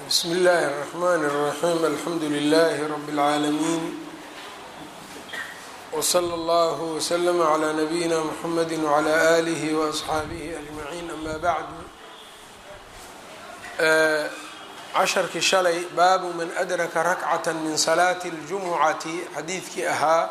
bsmi اllahi الرحmn الرaxيm alxamdu لlh rb العaalamiin wslى اllah wslm عlى nabiyina mxamedi وعlى آlih وaصxaabih aجmaعin ama bعd casharkii shalay baabu man adraka rakcaة min salaati اljumucati xadiidkii ahaa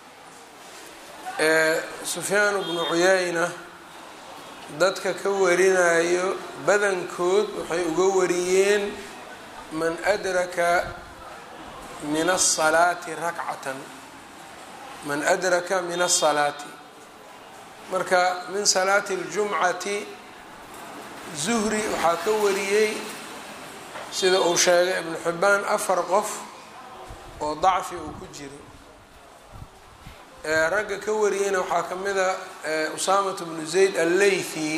sufyaan bnu cuyayna dadka ka warinayo badankood waxay uga wariyeen man adraka min asalaati rakcatan man adraka min asalaati marka min salaati اljumcati zuhri waxaa ka wariyey sida uu sheegay ibnu xibaan afar qof oo dacfi uu ku jiro ragga ka wariyeyna waxaa ka mida usaamatu bnu zayd alleythi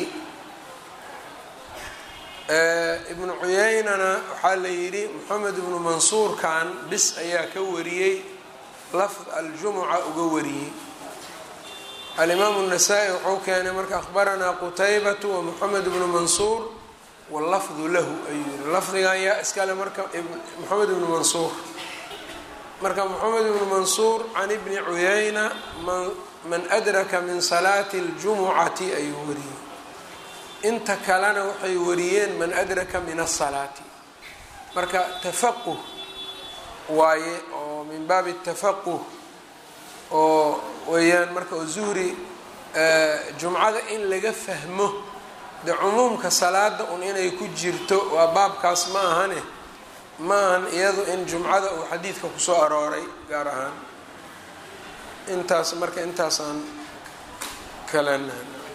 ibnu cuyeynana waxaa la yidhi moxamed ibnu mansuurkan bis ayaa ka wariyey lafd aljumuca uga wariyey alimaamu الnasaa-i wuxuu keenay marka akhbaranaa qutaybatu wa moxamed ibnu mansuur wallafdu lahu ayuu yihi lafdigan yaa iskale marka moxamed ibnu mansuur marka moxamed ibnu mansuur can ibni cuyayna man adraka min salaati اljumucati ayuu wariyey inta kalena waxay wariyeen man adraka min asalaati marka tafaquh waaye oo min baabi tafaquh oo weeyaan marka oo zuhri jumcada in laga fahmo de cumuumka salaada un inay ku jirto waa baabkaas ma ahane ma ahan iyadu in jumcada uu xadiidka kusoo arooray gaar ahaan intaas marka intaasaan kalena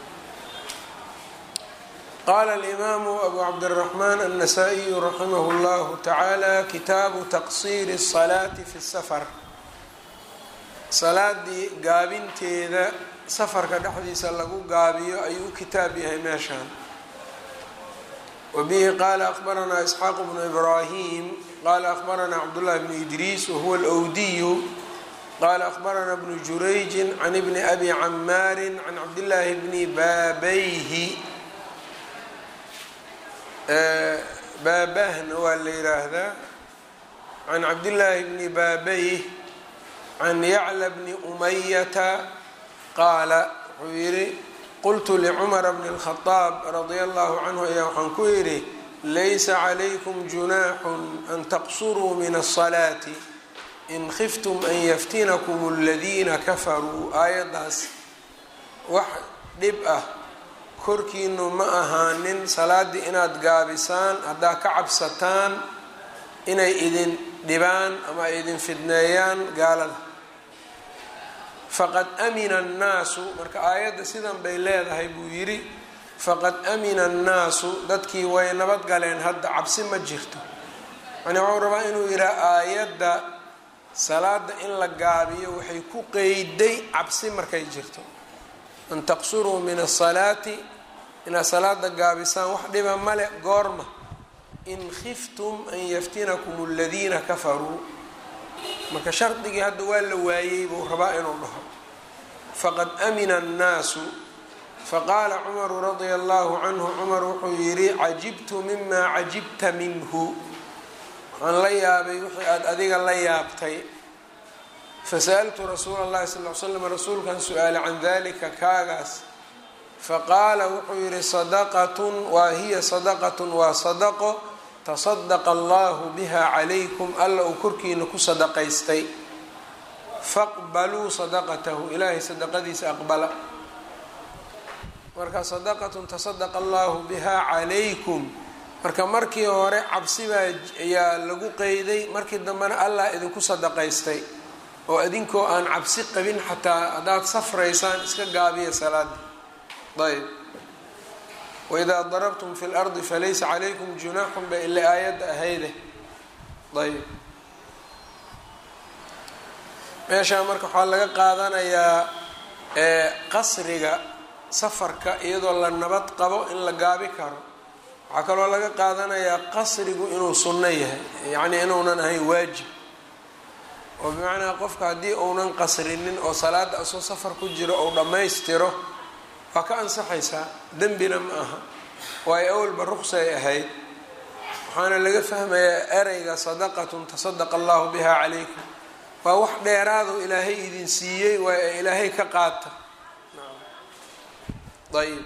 qala alimaamu abu cabdiraxmaan annasaa-iyu raximah llahu tacaala kitaabu taqsiiri الsalaati fi safar salaadii gaabinteeda safarka dhexdiisa lagu gaabiyo ayuu u kitaab yahay meeshaan wabihi qaala akhbaranaa isxaaq bnu ibraahim qala akhbaranaa cabdullahi bnu idriis wahuwa alwdiyu qala akhbaranaa bnu jurayjin can ibni abi camaarin can cabdillaahi bni baabayhi baabahna waa la yiraahdaa can cabdillaahi bni baabayh can yacla bni umayata qaala wuxuu yidhi qultu licumara bni اlkhadaab radia allahu canhu ayaa waxaan ku yidhi laysa calaykum junaaxun an taqsuruu min asalaati in khiftum an yaftinakum aladiina kafaruu aayaddaas wax dhib ah korkiinu ma ahaanin salaaddii inaad gaabisaan haddaa ka cabsataan inay idin dhibaan ama ay idin fidneeyaan gaalada faqad amina annaasu marka aayadda sidan bay leedahay buu yidhi faqad amina annaasu dadkii way nabad galeen hadda cabsi ma jirto yani waxuu rabaa inuu yidhaha aayadda salaada in la gaabiyo waxay ku qeyday cabsi markay jirto an taqsuruu min asalaati inaad salaada gaabisaan wax dhiba male goorma in khiftum an yaftinakum aladiina kafaruu marka shardigii hadda waa la waayey buu rabaa inuu dhaho faqad amina annaasu faqaala cumaru radia allahu canhu cumar wuxuu yidhi cajibtu mima cajibta minhu waxaan la yaabay wixii aada adiga la yaabtay fasa'altu rasuula اllahi sal l slam rasuulkan su-aale can dalika kaagaas faqaala wuxuu yihi sadaqatun waa hiya sadaqatun waa sadaqo tasadaqa allahu biha calaykum alla uu korkiina ku sadaqaystay faqbaluu sadaqatahu ilaahay sadaqadiisa aqbala marka sadaqatun tasadaqa allahu biha calaykum marka markii hore cabsibaa ayaa lagu qeyday markii dambena allah idinku sadaqaystay oo idinkoo aan cabsi qabin xataa haddaad safraysaan iska gaabiya salaada ayb waidaa darabtum fi lardi falaysa calaykum junaaxun ba ila aayadda ahayde ayb meeshaa marka waxaa laga qaadanayaa qasriga safarka iyadoo la nabad qabo in la gaabi karo waxaa kaloo laga qaadanayaa qasrigu inuu sunno yahay yacnii inuunan ahayn waajib oo bimacnaa qofka haddii uunan qasrinin oo salaada asoo safar ku jiro ou dhammaystiro waa ka ansaxaysaa dembina ma aha waayo awalba ruqsay ahayd waxaana laga fahmayaa ereyga sadaqatun tasadaqa allahu biha calaykum waa wax dheeraado ilaahay idin siiyey waa ee ilaahay ka qaata ayb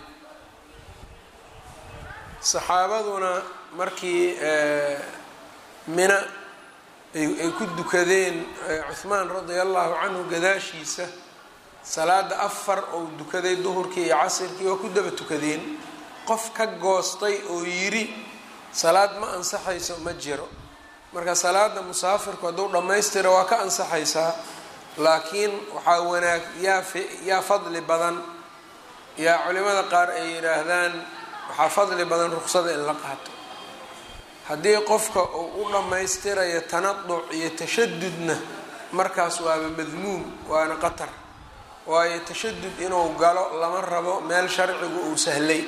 saxaabaduna markii mina ay ku dukadeen cuhmaan radia allahu canhu gadaashiisa salaada afar ou dukaday duhurkii iyo casirkii waa ku daba tukadeen qof ka goostay oo yiri salaad ma ansaxayso ma jiro marka salaada musaafirku hadduu dhammaystira waa ka ansaxaysaa laakiin waxaa wanaag yaa yaa fadli badan yaa culimada qaar ay yidhaahdaan waxaa fadli badan ruqsada in la qaato haddii qofka uu u dhammaystirayo tanaduc iyo tashadudna markaas waaba madmuum waana qatar waayo tashadud inuu galo lama rabo meel sharcigu uu sahlay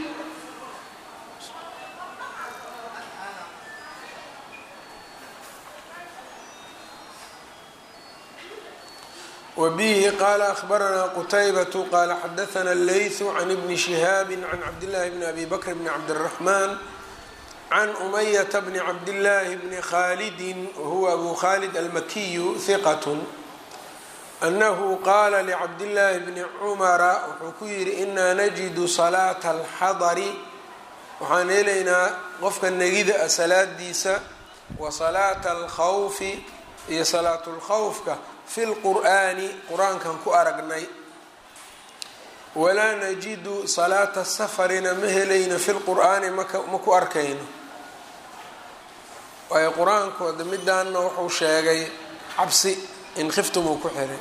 wbihi qala akhbaranaa qutaybatu qala xadaana leythu can ibni shihaabi can cabdillahi bni abi bakr bni cabdiraxmaan can umayata bni cabdillaahi bni khalidin wahuwa abu khalid almakiyu hiqat anahu qaala licabdillaahi bni cumara wuxuu ku yidhi inaa najidu salaata alxadari waxaan helaynaa qofka negida a salaadiisa wa salaata alkhawfi iyo salaatu lkhawfka fi lqur'aani qur-aankan ku aragnay walaa najidu salaata safarina ma helayno fi lqur'aani maka ma ku arkayno waayo qur-aankooda midaanna wuxuu sheegay cabsi in khiftum uu ku xiray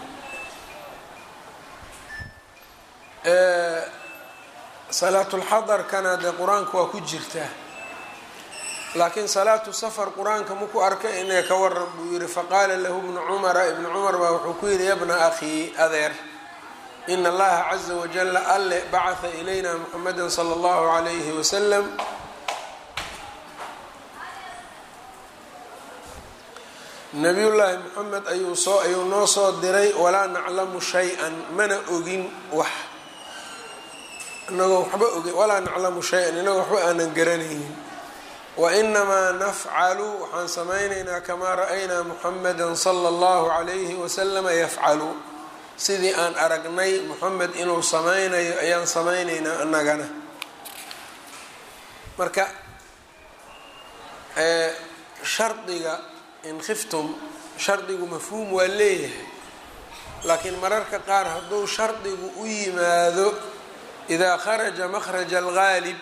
salaatulxadarkana dee qur-aanka waa ku jirtaa laakiin salaatu safar qur-aanka maku arkay inay ka waran buu yihi faqaala lahu ibnu cumara ibnu cumar baa wuxuu ku yihi yabna akhii adeer ina allaha caza wajala alle bacatha ilayna muxameda sala allahu calayhi wasalam nabiyullaahi moxamed ayuu soo ayuu noo soo diray walaa naclamu shay-an mana ogin wax inagoo waxba ogin walaa naclamu shay-an inagoo waxba aanan garanaynin wainamaa nafcalu waxaan samaynaynaa kamaa ra-aynaa muxameda sala allahu calayhi wasalama yafcalu sidii aan aragnay moxamed inuu samaynayo ayaan samaynaynaa annagana marka shardiga in khiftum shardigu mafhuum waa leeyahay laakiin mararka qaar hadduu shardigu u yimaado idaa kharaja makhraja algaalib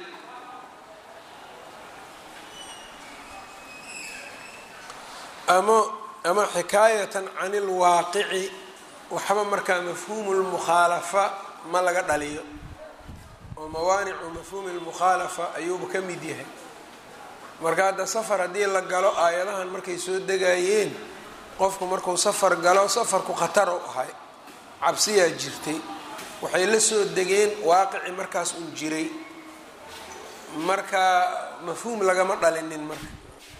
ama ama xikaayatan can ilwaaqici waxba markaa mafhuumu lmukhaalafa ma laga dhaliyo oo mawaanicu mafhuumi lmukhaalafa ayuuba ka mid yahay marka hadda safar haddii la galo aayadahan markay soo degayeen qofku markuu safar galo safarku khatar u ahay cabsiyaa jirtay waxay la soo degeen waaqici markaas un jiray marka mafhuum lagama dhalinin marka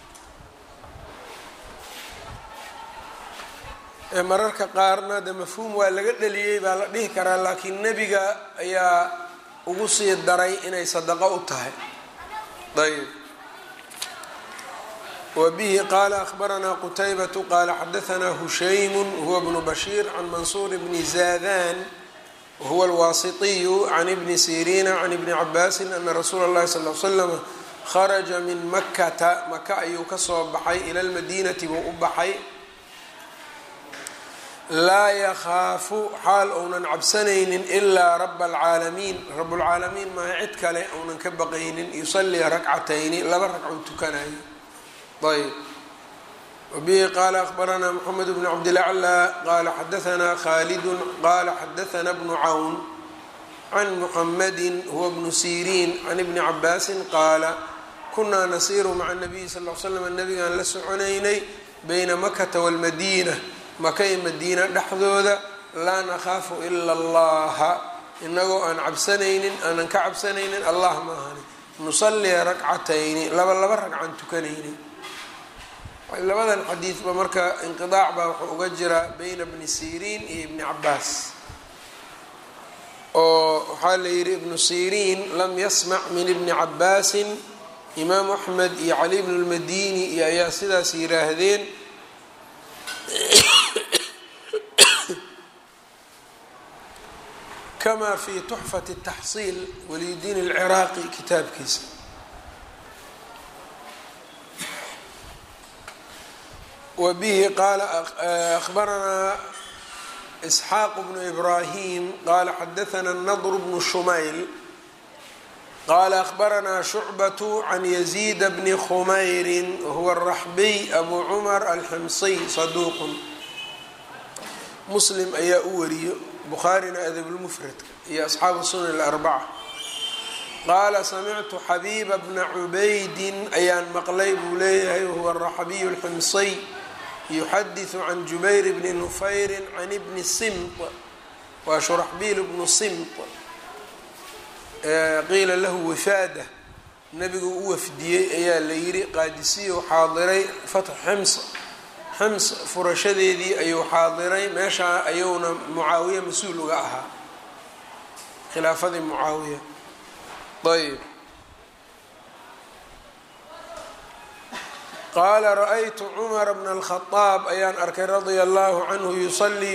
mararka qaarna de mafhuum waa laga dhaliyey baa la dhihi karaa laakiin nebiga ayaa ugu sii daray inay sadaqo u tahay ayb wbihi qala akhbaranaa qutaybatu qala xadaanaa hushaymu huwa bnu bashiir can mansuur bni zadan wahuwa alwaasitiyu can ibni siriina can ibni cabaasin ana rasuula اllahi sal l slama kharaja min makata maka ayuu kasoo baxay ila lmadiinati buu u baxay laa yakhaafu xaal ounan cabsanaynin ilaa raba alcaalamiin rabulcaalamiin maaha cid kale ounan ka baqaynin yusalii rakcatayni laba ragcou tukanayo ayb wbihi qala akhbaranaa mxamed bn cabdilaclى qala xadaanaa khalidu qala xadaana bnu cawn can muxamadi huwa bnu siriin can ibni cabaasin qaala kunaa nasiiru maca nabiyi sal l slam nabigaan la soconaynay bayna makata walmadiina maka iyo madiina dhexdooda laa nakhaafu ila allaha inagoo aan cabsanaynin aanan ka cabsanaynin allah ma ahani nusalii rakcatayni laba laba ragcan tukanayni labadan xadiidba marka inqidaac baa wuxuu uga jiraa bayna bni siriin iyo ibni cabaas oo waxaa la yidhi ibnu siriin lam yasmac min ibni cabaasin imaamu axmed iyo cali bnu lmadini iyo ayaa sidaas yiraahdeen kama fi tuxfati taxsiil waliyudiin alciraaqi kitaabkiisa wa bihi qaala ahbaranaa isxaaq bnu ibrahim qaala xadaana nadr bnu shumayl qaala ahbaranaa shucbat can yaziid bni khumayri wahuwa araxbiy abu cumar alximsiy saduuqun muslim ayaa u wariyo bukhaarina adabulmufradka iyo asxaabu sunan alarbaca qaala samictu xabiiba bna cubaydin ayaan maqlay buu leeyahay wahuwa araxbiyu alximsiy yuxadiثu can jubayr bni nufayri can bni simt waa shuraxbiil bnu simt qiila lahu wifaada nabigu u wafdiyey ayaa la yiri qaadisiyu xaadiray fatx xims xims furashadeedii ayuu xaadiray meeshaa ayuuna mucaawiya mas-uul uga ahaa khilaafadii mucaawiya ayb qaala ra-aytu cumara bna alkhadaab ayaan arkay radia allahu canhu yusalii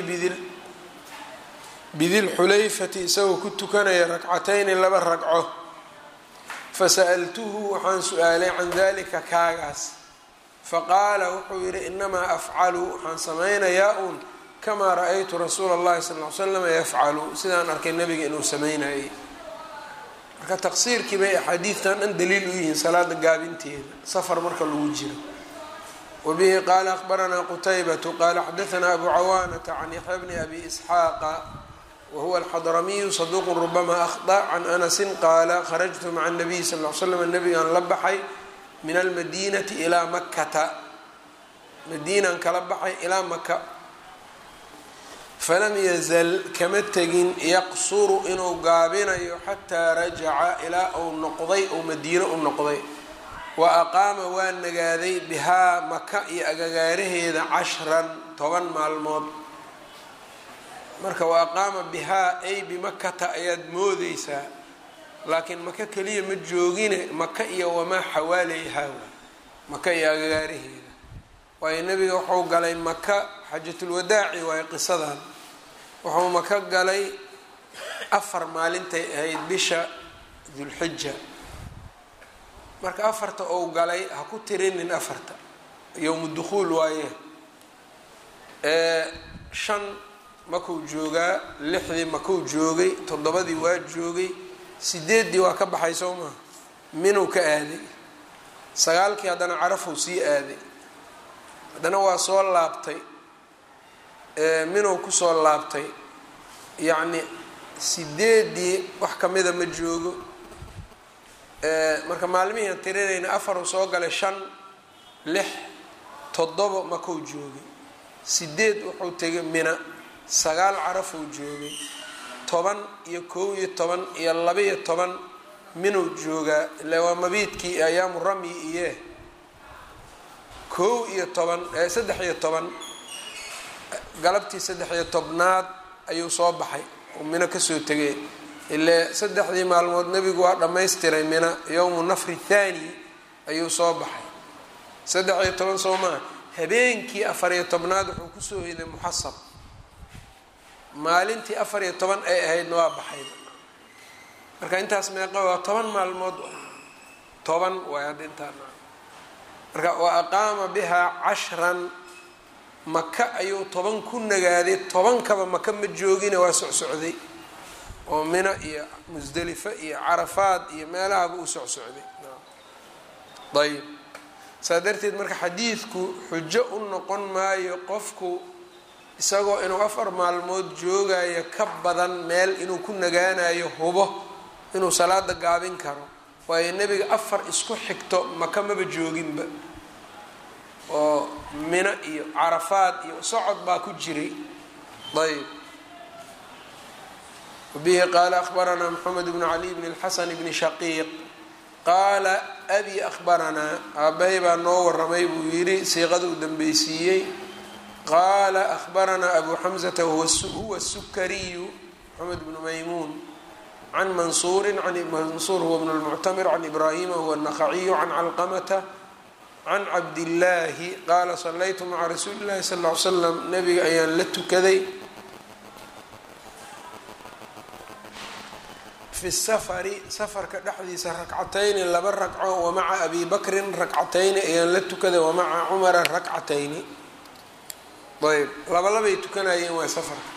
bidilxulayfati isagoo ku tukanaya rakcatayni laba ragco fasa'altuhu waxaan su-aalay can dalika kaagaas faqaala wuxuu yidhi inamaa afcalu waxaan samaynayaa uun kamaa ra-aytu rasuula اllahi sal l slam yafcalu sidaan arkay nabiga inuu samaynayay marka taqsiirkii bay axaadiidtan dhan daliil u yihiin salaada gaabinteeda safar marka lagu jiro wabihi qaala ahbaranaa qutaybatu qaala xadaanaa abu cawaanata can yaxya bni abi isxaaqa wahuwa alxadramiyu saduuqu rubama ahda can anasin qaala kharajtu maca nabiy sal l slam nabigaan la baxay min almadinati ilaa makkata madiinaan kala baxay ilaa maka falam yazal kama tegin yaqsuru inuu gaabinayo xataa rajaca ilaa uu noqday ou madiino u noqday wa aqaama waa nagaaday bihaa maka iyo agagaaraheeda cashran toban maalmood marka wa aqaama bihaa ay bimakata ayaad moodeysaa laakiin maka keliya ma joogine maka iyo wamaa xawaaleyhaa maka iyo agagaaraheeda waayo nebiga wuxuu galay maka xajatulwadaaci waayo qisadan wuxuu maka galay afar maalintay ahayd bisha dulxija marka afarta ou galay ha ku tirinin afarta yowmu dukhuul waaye shan makuu joogaa lixdii makuu joogay toddobadii waa joogay sideeddii waa ka baxay soo maha minuu ka aaday sagaalkii haddana carafuu sii aaday haddana waa soo laabtay minuu kusoo laabtay yacni sideeddii wax kamida ma joogo marka maalmihiian tirinayna afaruu soo galay shan lix toddobo makuu joogay sideed wuxuu tegay mina sagaal carafuu joogay toban iyo kow iyo toban iyo laba-iyo toban minuu joogaa ila waa mabiidkii ayaamu ramyi iye kow iyo toban saddex iyo toban galabtii saddex iyo tobnaad ayuu soo baxay oo mino kasoo tegay ile saddexdii maalmood nebigu waa dhammaystiray mina yowmu nafri thaani ayuu soo baxay saddex iyo toban soo maa habeenkii afar iyo tobnaad wuxuu kusoo hiday muxasab maalintii afar iyo toban ay ahaydna waa baxay marka intaas meeqa waa toban maalmood toban waay hadda intaa marka wa aqaama bihaa cashran maka ayuu toban ku nagaaday tobankaba maka ma joogina waa socsocday oo mina iyo musdelifa iyo carafaad iyo meelahaba u socsocday ayb saa darteed marka xadiidku xujo u noqon maayo qofku isagoo inuu afar maalmood joogayo ka badan meel inuu ku nagaanayo hubo inuu salaada gaabin karo waayo nebiga afar isku xigto maka maba jooginba oo mino iyo carafaad iyo socod baa ku jiray ayb wabihi qaala akhbaranaa moxamed bnu cali bn اlxasan bni shaqiiq qaala abi akhbaranaa aabbahay baa noo waramay buu yidhi siiqada uu dambeysiiyey qaala akhbaranaa abu xamsata huwa sukariyu moxamed bnu maymuun can mansuuri mansuur huwa bn lmuctamir can ibraahima huwa الnaqaciyu can calqamata can cabdillaahi qaala salaytu maca rasuuli اllahi sal ly slam nabiga ayaan la tukaday fi safari safarka dhexdiisa rakcatayni laba ragco wamaca abi bakrin rakcatayni ayaan la tukaday wamaca cumara rakcatayni ayb labalabay tukanayeen waa safarka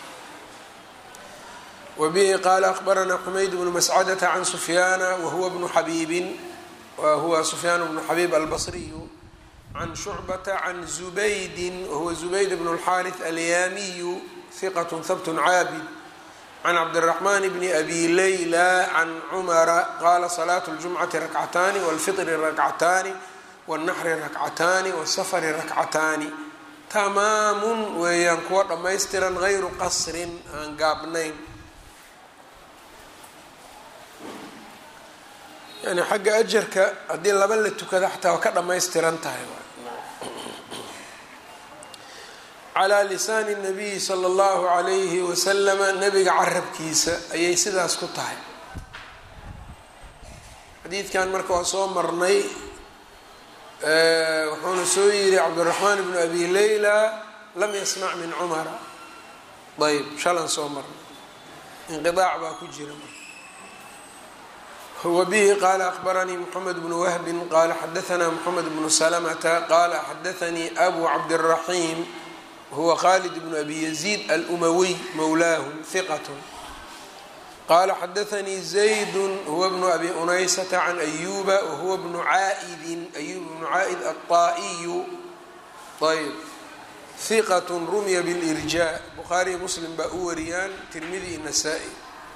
wabihi qaala akbaranaa xumayd bnu mascadata can sufyaana wahuwa bnu xabiibin wahuwa sufyaan bnu xabiib albasriyu can shucbata can zubaydin wahuwa zubayd bnu اlxaariث alyaamiyu hiqat habt caabid can cabdiraxmaan bni abi layla can cumara qaala salaatu اljumcati rakcataani wاlfitri rakcataani wاlnaxri rakcataani wاsafari rakcataani tamaamun weeyaan kuwa dhammaystiran gayru qasrin aan gaabnayn yani xagga ajarka haddii laba la tukada xataa waa ka dhammaystiran tahay calaa lisaani nabiyi sala allahu calayhi wasalama nabiga carabkiisa ayay sidaas ku tahay xadiidkan marka waa soo marnay wuxuuna soo yiri cabdiraxmaan bnu abi layla lam yasmac min cumara ayb shalan soo marnay inqiaac baa ku jira wbihi qala akbaranii mxamed bnu wahbi qala xadaanaa mxamed bnu salamta qala xadaanii abu cabdالraxim huwa khalid bnu abi yaziid alumawiy mowlaahum hiqat qala xadaanii zayd huwa bnu abi unaysata can ayuba wahuwa bnu caaidin ayub bnu caaid aلطaa'iyu ayb hiqat rumya blirja bukhaariy muslim baa u wariyaan tirmidi nasaa-i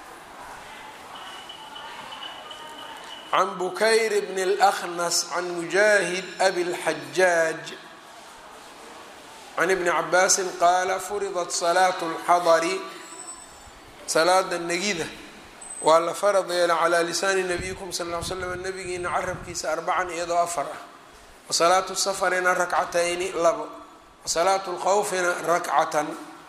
can bukayr bn اlأkhnas can mujaahid abi اlxajaaj can ibni cabaasin qaala furidat salaatu اlxadari salaada negida waa la farad yeela calaa lisaani nabiyikum sal ll ly slam nabigiina carabkiisa arbacan iyadoo afar ah wasalaatu safarina rakcatayni labo wasalaatu lkhawfina rakcatan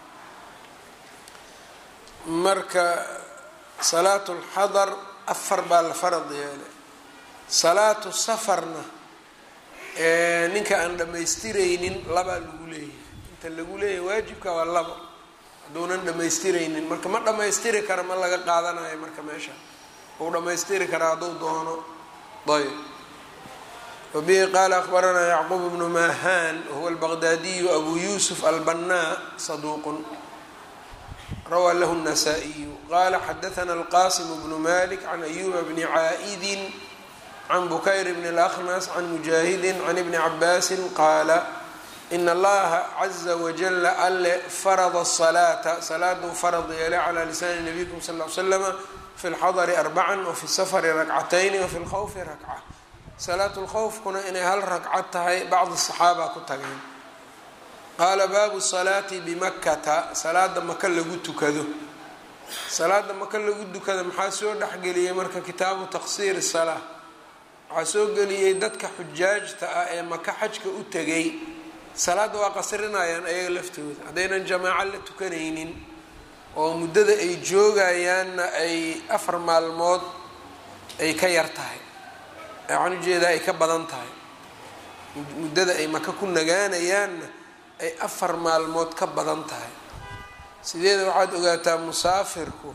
marka salaatu lxadar afar baa la farad yeelay salaatu safarna ninka aan dhammaystiraynin labaa lagu leeyahay inta lagu leeyahay waajibka waa labo hadduunan dhammaystiraynin marka ma dhammaystiri kara ma laga qaadanayo marka meesha uu dhammaystiri karaa hadduu doono ayb wabihi qaala akbaranaa yacquub bnu mahan wahuwa albaqdaadiyu abu yuusuf albannaa saduuqun rawaa lahu النasaaئiyu qala xadaثna alqasim bnu malik can ayuba bni caa'idi can bukayr bn اlأkhnas can mujaahidi can ibni cabaasi qaala in allaha caza wajala alle farada الصalaata salaaduu farad yeelay calى lisaani nabiyikum sal ly slama fi اlxadri arbaca wafi safri rakcatayni wafi اlkhawfi rakca salaat اlkhawfkuna inay hal rakcad tahay bacdi صaxaaba ku tageen qaala baabu salaati bimakkata salaada maka lagu tukado salaada maka lagu tukada maxaa soo dhexgeliyey marka kitaabu taqsiir salaa waxaa soo geliyey dadka xujaajta ah ee maka xajka u tegay salaadda waa qasrinayaan ayaga laftooda haddaynan jamaaco la tukanaynin oo muddada ay joogayaanna ay afar maalmood ay ka yar tahay waxaan ujeedaa ay ka badan tahay muddada ay maka ku nagaanayaanna ay afar maalmood ka badan tahay sideeda waxaad ogaataa musaafirku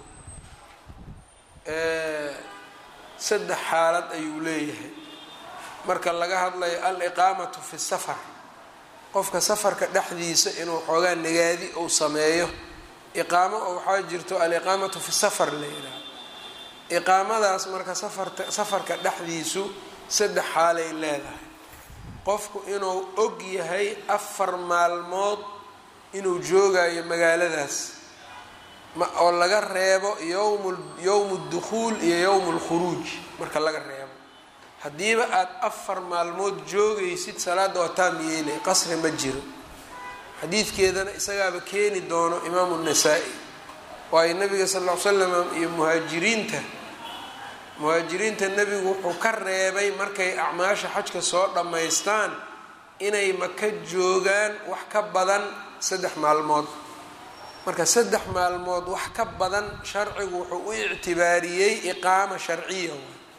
saddex xaalad ayuu leeyahay marka laga hadlayo al-iqaamatu fi safar qofka safarka dhexdiisa inuu xoogaa nagaadi uu sameeyo iqaamo oo waxaa jirto al-iqaamatu fi safar la yidhaha iqaamadaas marka safarta safarka dhexdiisu saddex xaalay leedahay qofku inuu og yahay afar maalmood inuu joogayo magaaladaas oo laga reebo yowm yowmu dukhuul iyo yowmu lkhuruuj marka laga reebo haddiiba aada afar maalmood joogaysid salaadda waa taam yeelay qasri ma jiro xadiidkeedana isagaaba keeni doono imaamu nasaa-i waayo nabiga sal ll ly slam iyo muhaajiriinta muhaajiriinta nebigu wuxuu ka reebay markay acmaasha xajka soo dhammaystaan inay maka joogaan wax ka badan saddex maalmood marka saddex maalmood wax ka badan sharcigu wuxuu u ictibaariyey iqaama sharciya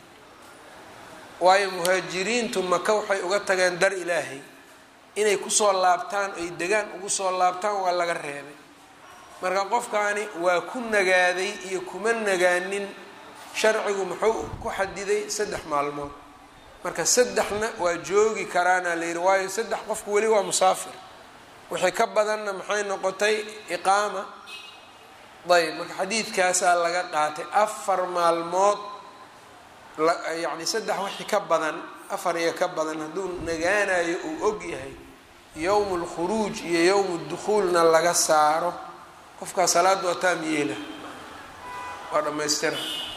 waayo muhaajiriintu maka waxay uga tageen dar ilaahay inay kusoo laabtaan ay degaan ugu soo laabtaan waa laga reebay marka qofkaani waa ku nagaaday iyo kuma nagaanin sharcigu muxuu ku xadiday saddex maalmood marka saddexna waa joogi karaana la yidhi waayo saddex qofku weli waa musaafir wixii ka badanna maxay noqotay iqaama ayb marka xadiidkaasaa laga qaatay afar maalmood yacni saddex wixii ka badan afar iyo ka badan hadduu nagaanayo uu og yahay yowmu lkhuruuj iyo yowmu dukhuulna laga saaro qofkaa salaada waa taam yeela waa dhammaystira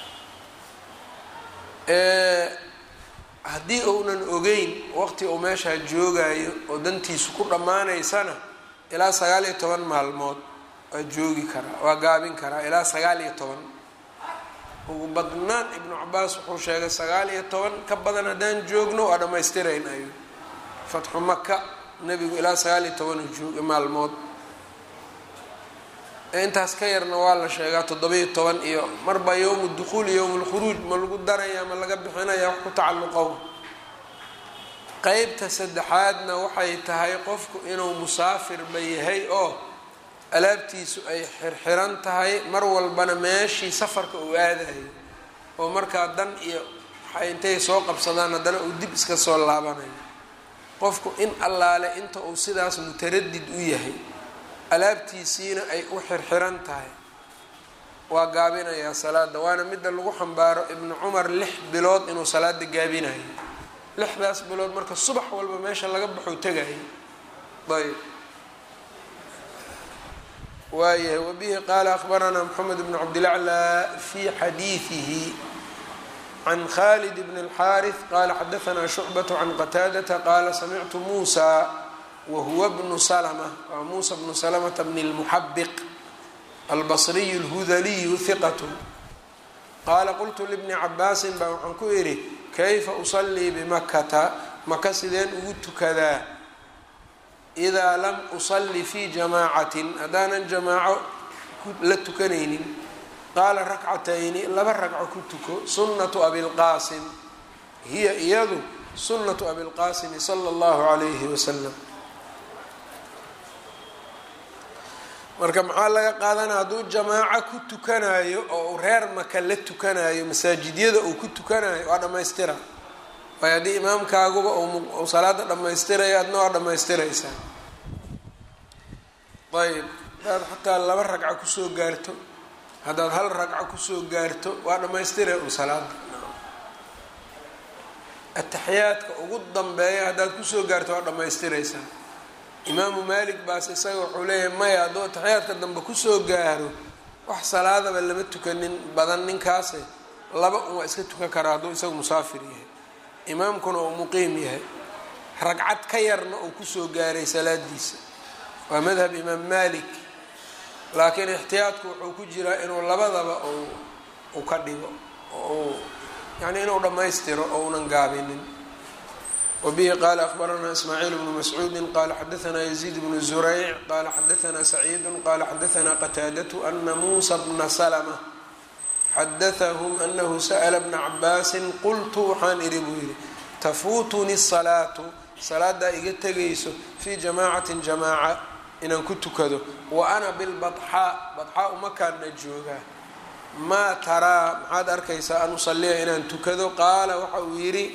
haddii uunan ogeyn waqti uu meeshaa joogayo oo dantiisu ku dhammaanaysana ilaa sagaal iyo toban maalmood waa joogi karaa waa gaabin karaa ilaa sagaal iyo toban ugu badnaan ibnu cabaas wuxuu sheegay sagaal iyo toban ka badan haddaan joogno waa dhammaystirayn ayu fatxu maka nebigu ilaa sagaal iyo toban joog maalmood intaas ka yarna waa la sheegaa toddoba-iyo toban iyo marba yowmu dukhuul iyo yowmu lkhuruuj ma lagu daraya ma laga bixinaya wax ku tacalluqow qeybta saddexaadna waxay tahay qofku inuu musaafirba yahay oo alaabtiisu ay xirxiran tahay mar walbana meeshii safarka uu aadayo oo markaa dan iyo waxay intay soo qabsadaan haddana uu dib iska soo laabanayo qofku in allaale inta uu sidaas mutaradid u yahay alaabtiisiina ay u xirxiran tahay waa gaabinayaa salaada waana midda lagu xambaaro ibnu cumar lix bilood inuu salaada gaabinayo lixdaas bilood marka subax walba meesha laga baxuu tegayay ayb waayahay wabihi qaala akhbaranaa moxamed bnu cabdilaclaa fi xadiidihi can khalid bn اlxaariث qala xadaanaa shucbaة can qataadata qaala samictu muusa wahuwa bnu slma waa muusa bnu slmta bn اlmuxabiq albصriy اlhudaliyu hiqat qaala qultu libni cabaasin baa waxaan ku idhi kayfa usalii bimakata maka sideen ugu tukadaa idaa lam usali fi jamaacatin haddaanan jamaaco la tukanaynin qaala rakcatayni laba ragco ku tuko sunnatu abilqaasim hiya iyadu sunnatu abilqaasimi sala allahu calayhi wasalam marka maxaa laga qaadanaya hadduu jamaaco ku tukanayo oo uu reer maka la tukanayo masaajidyada uu ku tukanayo waa dhammaystira waayo haddii imaamkaaguba uu salaada dhammaystirayo adna waa dhammaystiraysaa ayb haddaad xataa laba ragco kusoo gaarto haddaad hal ragco kusoo gaarto waa dhammaystira un salaada ataxiyaadka ugu dambeeya haddaad kusoo gaarto waa dhammaystiraysaa imaamu maalik baas isaga wuxuu leeyahay maya hadduu ataxiyaadka dambe kusoo gaaro wax salaadaba lama tukanin badan ninkaase laba un waa iska tukan karaa hadduu isaga musaafir yahay imaamkuna uu muqiim yahay ragcad ka yarna uu kusoo gaaray salaadiisa waa madhab imaam malik laakiin ixtiyaadku wuxuu ku jiraa inuu labadaba u ka dhigo oo yani inuu dhammaystiro oo unan gaabinin wabihi qaala akhbaranaa ismaaciil bnu mascuudi qaala xadaanaa yaziid bnu zurayc qaala xadaanaa saciidu qaala xadaanaa qataadatu ana muusa bna salma xadaahum anahu sa'la bna cabaasin qultu waxaan idhi buu yidhi tafuutunii salaatu salaadaa iga tegayso fii jamaacatin jamaaca inaan ku tukado wa ana bilbaxaa badxaa umakaana joogaa maa taraa maxaad arkaysaa an usaliya inaan tukado qaala waxa uu yidhi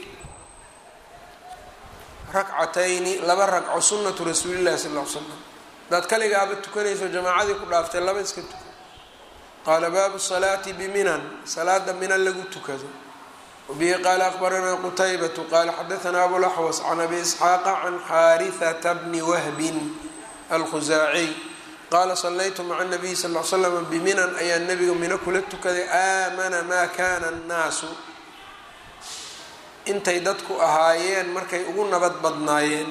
rakcatayni laba ragco sunnatu rasuulillahi sal l l slam hadaad kaligaaba tukanayso jamaacadii ku dhaaftay laba iska tuko qaala baabu salaati biminan salaada minan lagu tukado wabihi qaala akhbaranaa qutaybatu qaala xadaanaa abulaxwas can abi isxaaqa can xaarihata bni wahbin alkhusaaciy qaala salaytu maca nabiyi sal l slam biminan ayaa nabiga mino kula tukaday aamana maa kana annaasu intay dadku ahaayeen markay ugu nabad badnaayeen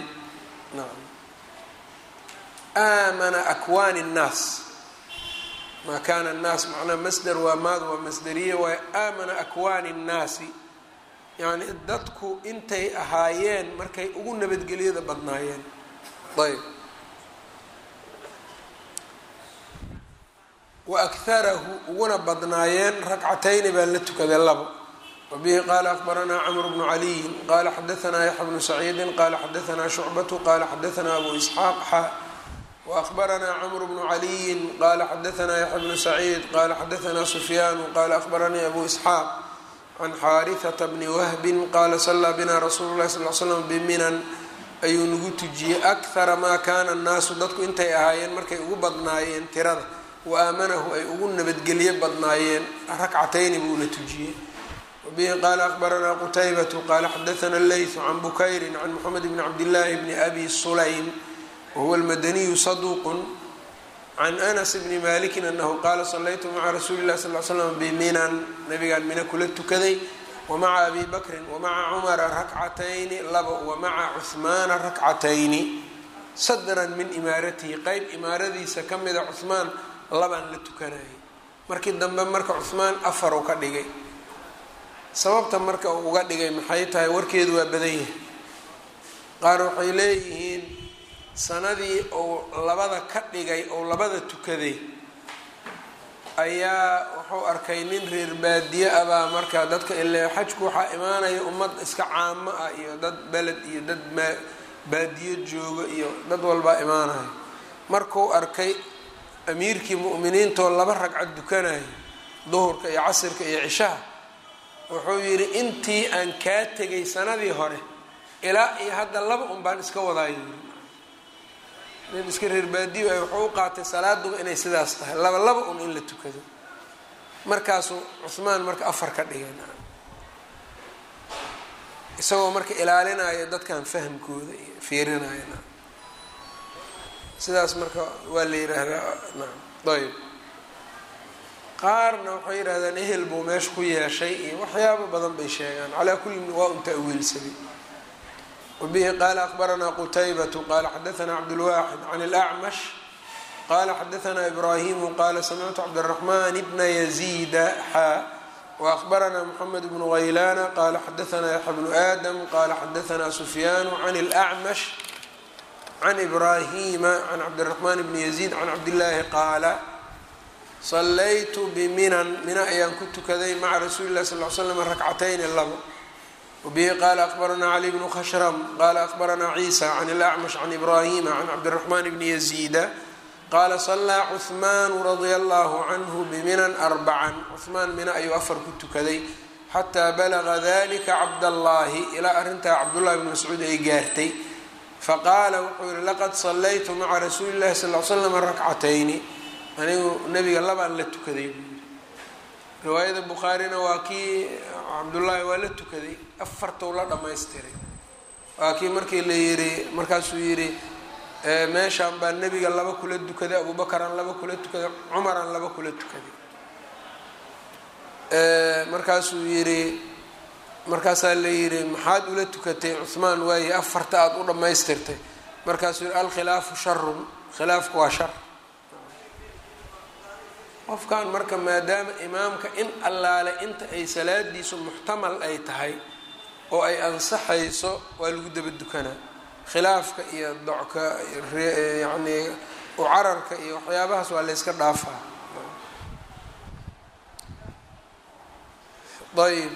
aamana akwaani nnaas maa kana annaas macnaa masder waa maad waa masderiye waayo aamana akwaani nnaasi yacni dadku intay ahaayeen markay ugu nabadgelyada badnaayeen ayb wa akharahu uguna badnaayeen ragcatayni baa la tukaday labo wabihi qaala akbaranaa camru bnu caliyin qaala xadaanaa yaxya bnu saciidin qaala xadaanaa shucbatu qaala xadaanaa abu isxaaq xa waakbaranaa camru bnu caliyin qaala xadaanaa yaxya bnu saciid qaala xadaanaa sufyaanu qaala akbaranii abu isxaaq can xaarihata bni wahbin qaala sallaa binaa rasuulu lahi sal l slam biminan ayuu nagu tujiyey akhara maa kaana annaasu dadku intay ahaayeen markay ugu badnaayeen tirada wa aamanahu ay ugu nabadgelye badnaayeen rakcatayni buuna tujiyey wabihi qaala akbaranaa qutaybatu qaala xadaana leytu can bukayrin can moxamed bni cabdillaahi bni abi sulaym wahuwa almadaniyu saduuqun can anas bni malikin anahu qaala salaytu maca rasuuli llahi sal l slam biminan nabigaan mina kula tukaday wamaca abi bakrin wamaca cumara rakcatayni labo wamaca cuhmaana rakcatayni sadran min imaaratihi qeyb imaaradiisa ka mida cuhmaan labaan la tukanayay markii dambe marka cuhmaan afar u ka dhigay sababta marka uu uga dhigay maxay tahay warkeedu waa badan yahay qaar waxay leeyihiin sanadii uu labada ka dhigay ou labada tukaday ayaa wuxuu arkay nin reer baadiye ah baa marka dadka ile xajku waxaa imaanaya ummad iska caamo ah iyo dad beled iyo dad maa baadiyo jooga iyo dad walbaa imaanayo markuu arkay amiirkii mu'miniintoo laba ragcad dukanaya duhurka iyo casirka iyo cishaha wuxuu yidhi intii aan kaa tegay sanadii hore ilaa iyo hadda laba un baan iska wadaayo yiri nin iska reer baadiyo ay wuxuu u qaatay salaaduba inay sidaas tahay laba laba un in la tukado markaasuu cuhmaan marka afar ka dhigay isagoo marka ilaalinaya dadkan fahamkooda iyo fiirinaya sidaas marka waa la yidhaahdaa naam ayb qaarna waxay yidhahdaan ehel buu meesha ku yeeshay iyo waxyaabo badan bay sheegaan calaa kullin waa un ta'wiilsaday wabihi qaala akbaranaa qutaybatu qaala xadaanaa cabdulwaaxid can اlacmash qaala xadaanaa ibraahimu qaala samictu cabdiraxman bna yaziida xaa waakbaranaa moxamed bnu haylaana qaala xadaanaa yaxya bnu aadam qaala xadaanaa sufyaanu can اlacmash can ibraahima can cabdiraxmaan bni yaziid can cabdillaahi qaala sallaytu biminan mina ayaan ku tukaday maca rasuuli lah sal l slam rakcatayni labo wabihi qaala akbaranaa cali bnu khashram qaala akbaranaa ciisa can ilacmash can ibraahima can cabdiraxmaan bni yaziida qaala sallaa cuhmaanu radia allahu canhu biminan arbacan cuhmaan mina ayuu afar ku tukaday xataa balaga dalika cabdallaahi ilaa arrintaa cabdullahi bni mascuud ay gaartay faqaala wuxuu yihi laqad sallaytu maca rasuuli llahi sal l slam rakcatayni anigu nebiga labaan la tukaday buu yiri riwaayada bukhaarina waa kii cabdullaahi waa la tukaday afartou la dhammaystiray waa kii markii la yidhi markaasuu yidhi meeshaan baa nebiga laba kula tukaday abuubakaraan laba kula tukaday cumaraan laba kula tukaday markaasuu yidhi markaasaa la yidhi maxaad ula tukatay cuhmaan waaye afarta aada u dhammaystirtay markaasuu yihi alkhilaafu sharun khilaafku waa shar qofkan marka maadaama imaamka in allaale inta ay salaadiisu muxtamal ay tahay oo ay ansaxayso waa lagu daba dukanaa khilaafka iyo docka yacnii ucararka iyo waxyaabahaas waa layska dhaafaa ayb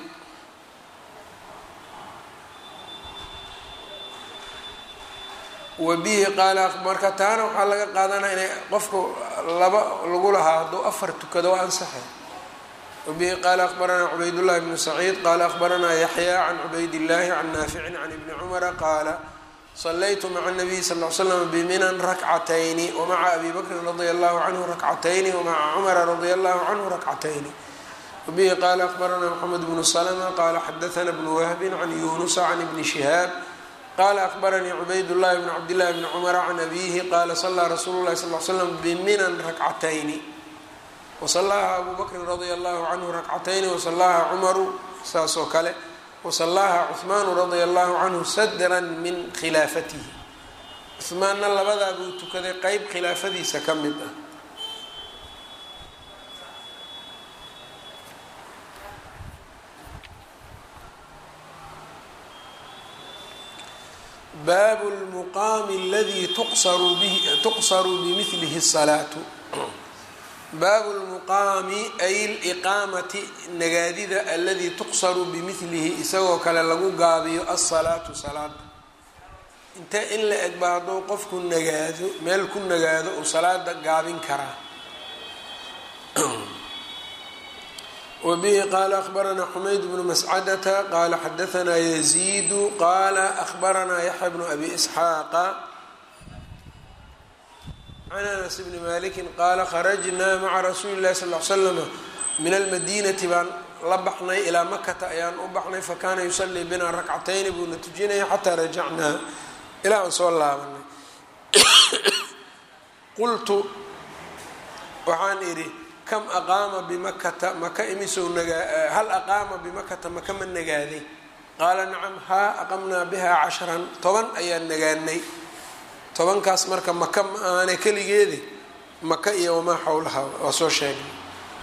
wabihi qaala marka taana waxaa laga qaadanaya inay qofku laba lagu lahaa hadduu afar tukado waa ansaxay wabihi qaala akbaranaa cubaydullahi bnu saciid qaala akbaranaa yaxyaa can cubaydillaahi can naaficin can ibni cumara qaala salaytu maca nabiyi sal l slam biminan rakcatayni wamaca abi bakrin radia allahu canhu rakcatayni wamaca cumara radia allahu canhu rakcatayni wabihi qaala akbaranaa moxamed bnu slma qaala xadaana bnu wahbin can yunusa can ibni shihaab qala akbaranii cubaydاllahi bn cabdillahi bni cumara can abihi qaala salaa rasuulu lahi sal l slam biminan rakcatayni wasalaha abu bakrin radia allahu canhu rakcatayni wasalaha cumaru saasoo kale wasalaha cuhmaanu radia allahu canhu sadran min khilaafatihi cuhmaanna labadaa buu tukaday qeyb khilaafadiisa ka mid ah baabu lmuqaami aladii tuqsaru bimilihi salaatu baabu lmuqaami ay liqaamati nagaadida aladii tuqsaru bimilihi isagoo kale lagu gaabiyo asalaatu salaada intee in la eg ba hadduu qofku nagaado meel ku nagaado uu salaada gaabin karaa wbihi qaala ahbaranaa xumayd bnu mascadata qaala xadaanaa yaziidu qaala ahbaranaa yaxya bnu abi isxaaqa can anas bni maliki qaala kharajnaa maca rasuuli اlahi sal l slama min almadinati baan la baxnay ilaa makata ayaan u baxnay fakaana yusalii binaa rakcatayni buuna tujinaya xataa rajacnaa ilaa aan soo laabanay qultu waxaan idhi kam aqaama bimakata maka imisow nagaa hal aqaama bimakata maka ma nagaaday qaala nacam haa aqamnaa bihaa casharan toban ayaan nagaanay tobankaas marka maka ma aane keligeedi maka iyo wamaa xowlaha waa soo sheegnay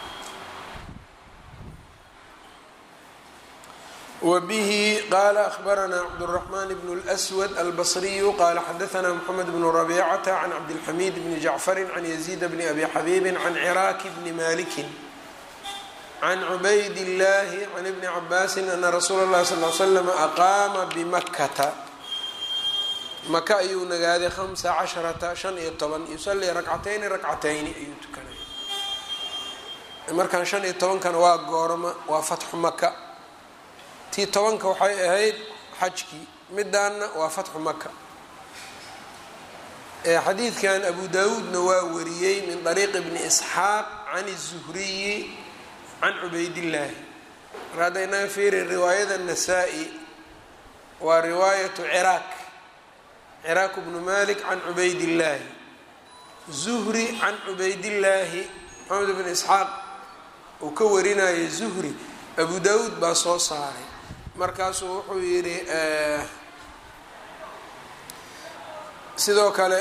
wbihi qala ahbaranaa cabdالرaحman bn اlأswad albصriyu qala xadaثna mxamed bn rabicata can cabdilxamid bni jacfari can yaziid bni abi xabiibi can ciraaki bni maliki can cubayd اllahi can ibni cabaasi ana rasuula اlahi sal l slm aqaama bimakata maka ayuu nagaaday hamsa casharata shan iyo toban yusalii rakcatayni rakcatayni ayuu tukanay markan shan iyo tobankana waa goorma waa fatxu maka tii tobanka waxay ahayd xajkii midaanna waa fatxu maka xadiidkan abu dawuudna waa wariyey min طariiqi bni isxaaq can الzuhriyi can cubaydillaahi mar hadda inaga fiiri riwaayada nasaa-i waa riwaayatu ciraaq ciraaq bnu malik can cubaydillaahi zuhri can cubaydillaahi maxamed bn isxaaq uu ka warinayay zuhri abu dawuud baa soo saaray markaasuu wuxuu yidhi sidoo kale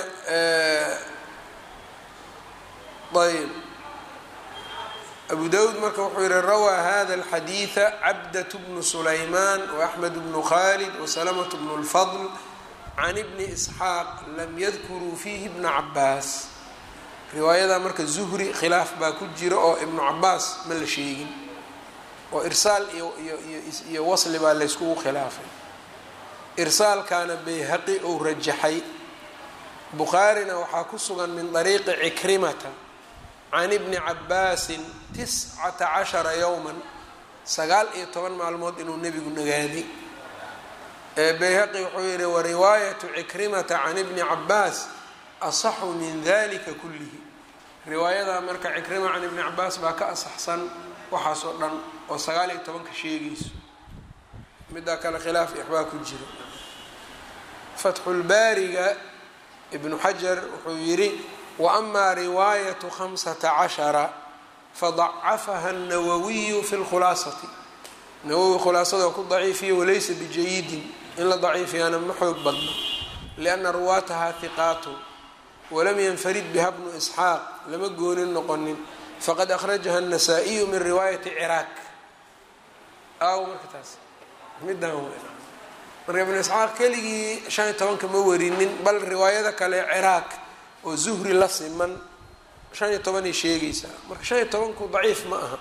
ayb abu dawuud marka wuxuu yihi rawaa hada alxadiida cabdat bnu sulaymaan waaxmed bnu khalid wasalamة bnu اlfadl can ibni isxaaq lam yadkuruu fiihi bna cabaas riwaayada marka zuhri khilaaf baa ku jira oo ibnu cabaas ma la sheegin oo irsaal iyo iyo iyo wasli baa layskugu khilaafay irsaalkaana bayhaqi ou rajaxay bukhaarina waxaa ku sugan min dariiqi cikrimata can ibni cabaasin tiscata cashara yowman sagaal iyo toban maalmood inuu nebigu nagaaday bayhaqi wuxuu yihi wariwaayatu cikrimata can ibni cabaas asaxu min dalika kullihi riwaayadaa marka cikrima can ibni cabaas baa ka asaxsan waxaas oo dhan oo sagaal iyo tobanka sheegayso middaa kale khilaaf ixbaa ku jiro fatxulbaariga ibnu xajar wuxuu yidhi wa amaa riwaayatu khamsata cashara fadacafaha الnawawiyu fi lkhulaasati nawowi khulaasada ku daciifiya walaysa bijayidin in la daciifiyaana ma xoog badno lianna ruwaataha hiqaatu walam yanfarid biha bnu isxaaq lama goonin noqonin faqad akhrajaha الnasaa-iyu min riwaayati ciraaq aaw marka taas midaan w marka ibnu isxaaq keligii shan iyo tobanka ma warinin bal riwaayada kale ciraaq oo zuhri la siman shan iyo tobanay sheegaysaa marka shan iyo tobanku daciif ma aha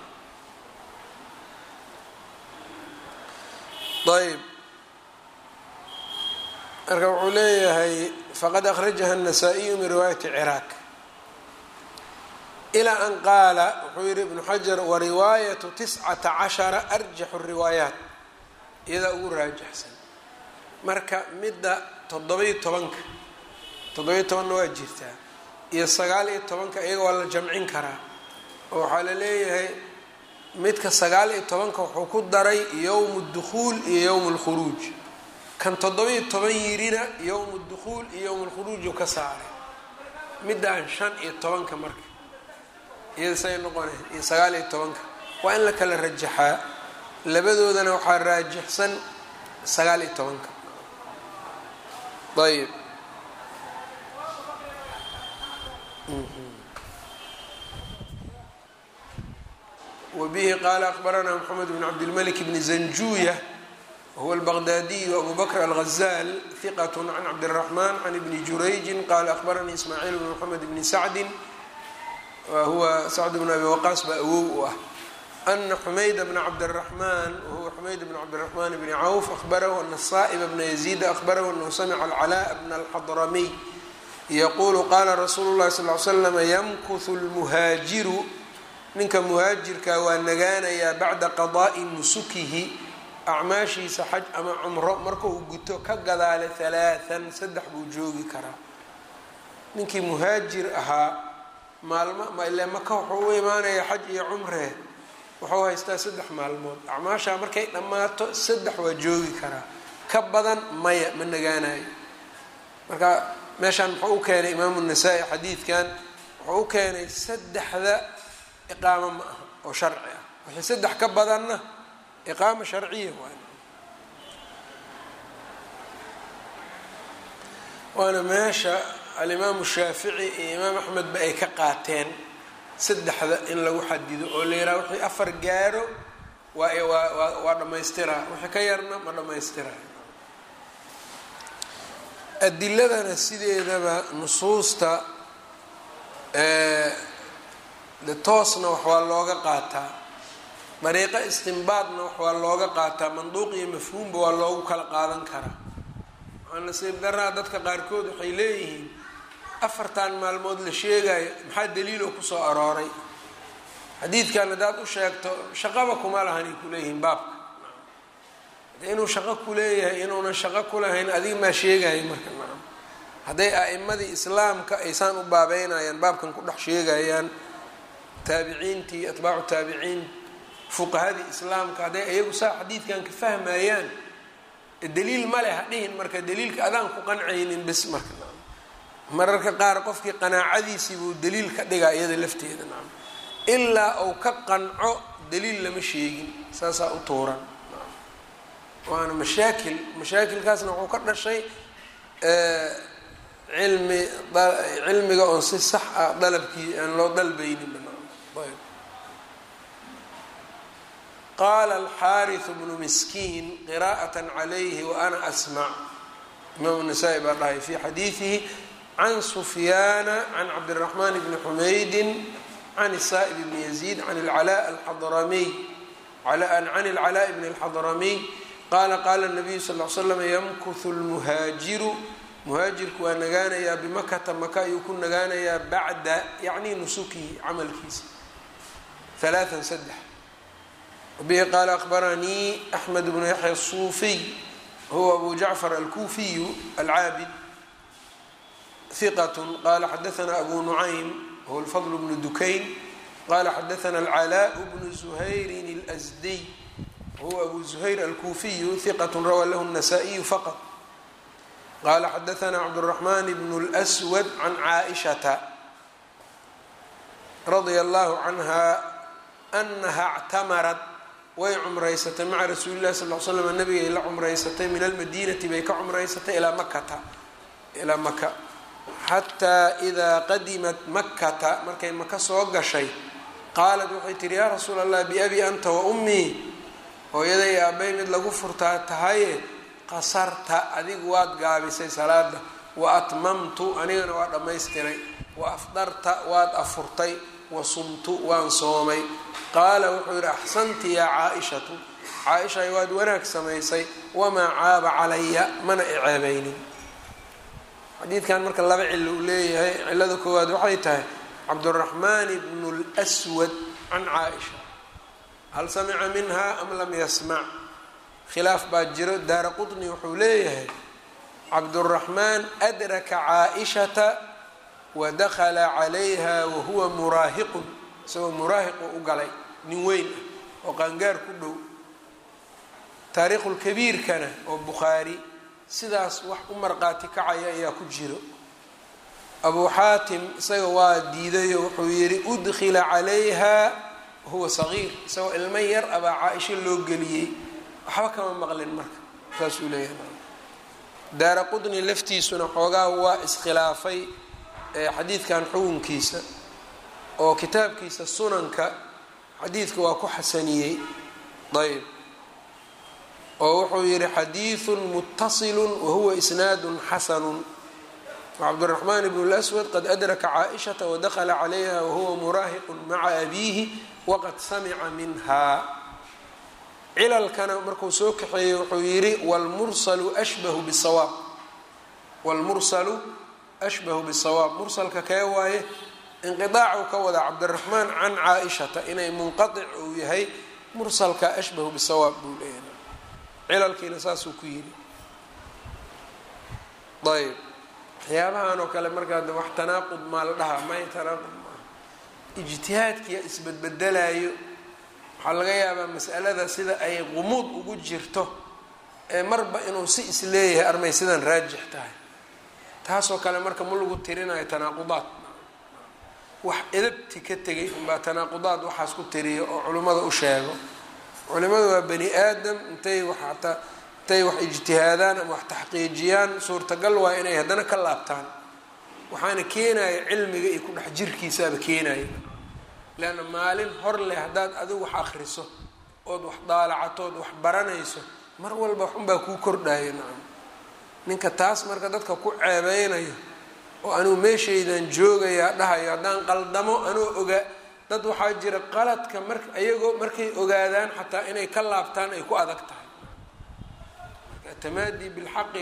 ayb marka wuxuu leeyahay faqad akhrajaha الnasaa-iyu min riwaayati ciraaq ilaa an qaala wuxuu yihi ibnu xajar wariwaayatu tiscata cashara arjaxu riwaayaat iyadaa ugu raajaxsan marka midda toddoba-iyo tobanka toddoba-iyo tobanna waa jirtaa iyo sagaal iyo tobanka iyaga waa la jamcin karaa oo waxaa la leeyahay midka sagaal iyo tobanka wuxuu ku daray yowmu dukhuul iyo yowmu lkhuruuj kan toddoba-iyo toban yirina yowmu dukhuul iyo yowmu lkhuruuju ka saaray middaan shan iyo tobanka marka iyada say noqonay iyo sagaal iyo tobanka waa in la kala rajaxaa labadoodana waxaa raajixsan sagaal iyo tobanka ayb wbihi qaala akbaranaa mxamed bn cabdilmalik bni zanjuya wahuwa albaqdaadiy abu bakr alghazaal hiqat can cabdiraxman can ibni jurayji qaala akbaranii ismaaciil bn mxamed bni sacdi huwa sacd bn abi waqaas baa awow u ah ana xumayd bna cabdiraxmaan wahuwa xumayd bn cabdiraxmaan bni cawf ahbarahu ana saa'ba bna yaziida ahbarahu anahu samica alcalaa bna alxadramiy yaquulu qaala rasuulu llahi sal l slam yamkuhu lmuhaajiru ninka muhaajirka waa nagaanayaa bacda qadaa'i nusukihi acmaashiisa xaj ama cumro marka uu guto ka gadaale halaathan saddex buu joogi karaa ninkii muhaajir ahaa maalmo ile maka wuxuu u imaanaya xaj iyo cumre wuxuu haystaa saddex maalmood acmaashaa markay dhammaato saddex waa joogi karaa ka badan maya ma nagaanayo marka meeshaan muxuu u keenay imaamu nasaa-i xadiidkan wuxuu u keenay saddexda iqaamo ma aha oo sharci ah wixii saddex ka badanna iqaama sharciya waay waana meesha alimaamu shaafici iyo imaam axmedba ay ka qaateen saddexda in lagu xadido oo la yidhaha wixii afar gaaro waa waa waa dhammaystiraa wixii ka yarna ma dhammaystirayo adiladana sideedaba nusuusta de toosna wax waa looga qaataa dariiqo istimbaadna wax waa looga qaataa manduuq iyo mafhuumba waa loogu kala qaadan karaa waxaa nasiib daraa dadka qaarkood waxay leeyihiin afartan maalmood la sheegayo maxaa daliiloo kusoo arooray xadiidkan haddaad u sheegto shaqaba kuma lahanay kuleeyihiin baabka inuu shaqo kuleeyahay inuunan shaqo kulahayn adiga maa sheegaya marka nacam hadday a'imadii islaamka aysaan u baabeynayaan baabkan ku dhex sheegayaan taabiciintii atbaacu taabiciin fuqahadii islaamka hadday iyagu saa xadiidkan ka fahmayaan daliil male ha dhihin marka daliilka adaan ku qancaynin bis marka nacam mararka qaar qofkii qanaacadiisii buu daliil ka dhigaa iyada lafteeda nacam ilaa uu ka qanco daliil lama sheegin saasaa u tuuran waana mashaakil mashaakilkaasna wuxuu ka dhashay cilmi cilmiga oon si sax ah dalabkii aan loo dalbaynin ayb qaala alxaariثu bnu miskiin qira'aة عalayhi waana asmac imaam الnasaa-i baa dhahay fi xadiiثihi can sufyaana can cabdالرaحman bni xumaydi can الsa'ib bni yaزيid can اlcalاء alxadramiy can اlcalاء bni اlxadramiy qaala qaala الnabiyu sal ly slam yamkuhu lmuhaajiru muhaajirku waa nagaanayaa bimakata maka ayuu ku nagaanayaa bacda yacni nusukihi camalkiisa halaaan saddex wabihi qaala akhbaranii axmed bnu yaxya الsuufiy huwa abu jacfar alkuufiyu alcaabid hiqat qala xadaana abu nucaym huwa lfadl bnu dukayn qala xadaana alcalaaء bnu zuhayrin اlsdiy huwa abu zuhayr alkuufiyu hiqat rawaa lahu الnasaa-iyu faqط qala xadaana cabdالرaحman bn اlأswad can caaئishata radia allahu canha anaha اctamarat way cumraysatay maca rasuuli lahi sal l slam nabigay la cumraysatay min almadinati bay ka cumraysatay ilaa makata ilaa maka xataa idaa qadimat makata markay maka soo gashay qaalat waxay tihi yaa rasuul allah biabi anta wa ummii hooyaday aabay mid lagu furtaa tahaye qasarta adigu waad gaabisay salaada wa atmamtu anigana waa dhammaystiray wa afdarta waad afurtay wa sumtu waan soomay qaala wuxuu yidhi axsanti yaa caa-ishatu caa-ishay waad wanaag samaysay wamaa caaba calaya mana iceebaynin xadiidkan marka laba cilo uu leeyahay cilada koowaad waxay tahay cabduraxmaan bnu lswad can caa-isha hal samica minha am lam yasmac khilaaf baa jiro daara qutni wuxuu leeyahay cabduraxmaan adraka caa-ishata wa dakala calayha wahuwa muraahiqun isagoo muraahiqu u galay nin weyn ah oo qaangaar ku dhow taariikhulkabiirkana oo bukhaari sidaas wax u marqaati kacaya ayaa ku jiro abuu xaatim isaga waa diidayo wuxuu yidhi udkhila calayha wahuwa sagiir isagoo ilmo yar abaa caa-isho loo geliyey waxba kama maqlin marka saasuu leeyahay daara qudni laftiisuna xoogaa waa iskhilaafay xadiidkan xukunkiisa oo kitaabkiisa sunanka xadiidka waa ku xasaniyey ayb oo wuxuu yihi xadiiثu mutaصilu wahuwa isnaadu xasanu wcabdالرaحman bn الأswad qad adraka caaئiشhaةa wadakla عalayha wahuwa muraahiq maca abiihi waqad samica minha cilalkana markuu soo kaxeeyey wuxuu yihi wlmursalu ashbahu bsawaab wاlmursalu ashbahu bالsawaab mursalka kee waaye inqiطaacu ka wada cabdالرaحmaan can caaئiشhata inay munqaطic uu yahay mursalka ashbahu bsawaab buu leeyahay cilalkiina saasuu ku yidhi ayb waxyaabahan oo kale markaa de wax tanaaqud maa la dhahaa may tanaaqud maaha ijtihaadkiya isbedbedelayo waxaa laga yaabaa mas'alada sida ay qumuud ugu jirto ee marba inuu si isleeyahay armay sidan raajix tahay taasoo kale marka ma lagu tirinayo tanaaqudaad wax edabti ka tegay unbaa tanaaqudaad waxaas ku tiriyo oo culimmada u sheego culimadu waa bani aadam intay wax hataa intay wax ijtihaadaan ama wax taxqiijiyaan suurtagal waa inay haddana ka laabtaan waxaana keenaya cilmiga iyo ku dhex jirkiisaaba keenaya leanna maalin hor leh haddaad adigu wax akriso ood wax daalacatood wax baranayso mar walba waxunbaa kuu kordhaya nacam ninka taas marka dadka ku ceebeynayo oo anugu meeshaydan joogayaa dhahayo haddaan qaldamo anoo ogaa dad waxaa jira qaladka mar ayagoo markay ogaadaan xataa inay ka laabtaan ay ku adag tahay tamaadi bilxaqi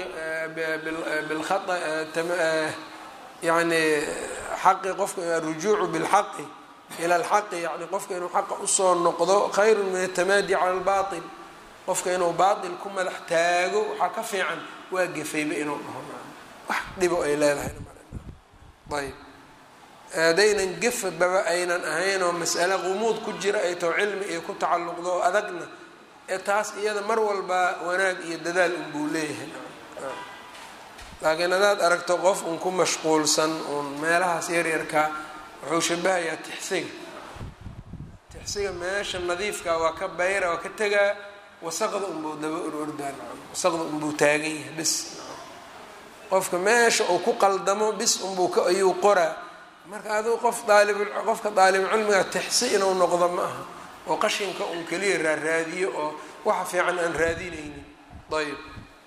bilaa yani xaqi qofka arujuucu bilxaqi ila alxaqi yani qofka inuu xaqa usoo noqdo khayru min atamaadi cala albail qofka inuu baatil ku madax taago waxaa ka fiican waa gefayba inuu dhaho wax dhibo ay leedahay ayb haddaynan gefababa aynan ahayn oo mas'ale qumuud ku jira ay tao cilmi iyo ku tacalluqdo oo adagna ee taas iyada mar walba wanaag iyo dadaal unbuu leeyahay laakiin haddaad aragto qof un ku mashquulsan uun meelahaas yaryarkaa wuxuu shabahayaa tixsiga tixsiga meesha nadiifka waa ka bayra waa ka tegaa wasaqda unbuu daba orordaa wasaqda unbuu taagan yahay bis qofka meesha uu ku qaldamo bis unbuu ka ayuu qoraa marka aduu qof daalib qofka daalibulcilmiga tixsi inuu noqdo ma aha oo qashinka un keliya raaraadiyo oo waxa fiican aan raadinaynin ayb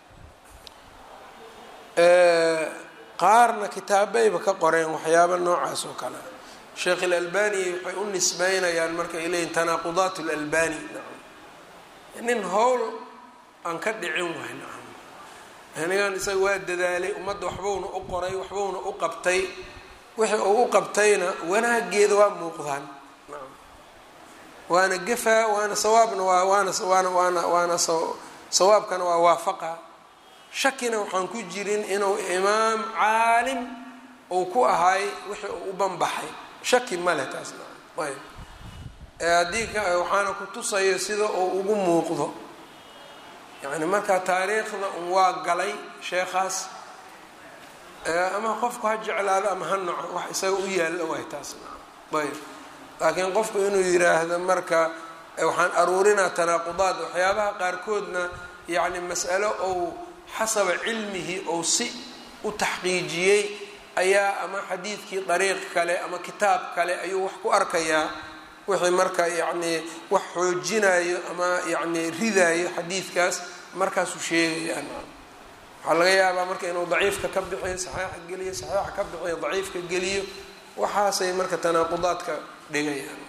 qaarna kitaabayba ka qoreen waxyaaba noocaas oo kale sheekh ilalbani waxay u nisbeynayaan marka ay leeyihin tanaaqudaat lalbani nin howl aan ka dhicin waay nacam anigan isaga waa dadaalay ummadda waxbowna u qoray waxbowna u qabtay wixii uu u qabtayna wanaageeda waa muuqdaan nacam waana gefaa waana sawaabna waa waana waana waana waana sawaabkana waa waafaqa shakina waxaan ku jirin inuu imaam caalim uu ku ahay wixii uu u banbaxay shaki male taas nacam ayb haddii waxaana ku tusayo sida uu ugu muuqdo yacni marka taariikhda un waa galay sheekhaas ama qofku ha jeclaado ama ha naco wax isaga u yaalla waay taas ayb laakiin qofku inuu yiraahdo marka waxaan aruurinaa tanaaqudaad waxyaabaha qaarkoodna yacni mas'alo ou xasaba cilmihi ou si u taxqiijiyey ayaa ama xadiidkii dariiq kale ama kitaab kale ayuu wax ku arkayaa wixii marka yacni wax xoojinayo ama yacni ridaayo xadiidkaas markaasuu sheegayaan waxaa laga yaabaa marka inuu daciifka ka bixiyo saxiixa geliyo saxiixa ka bixiyo daciifka geliyo waxaasay marka tanaaqudaadka dhigayaan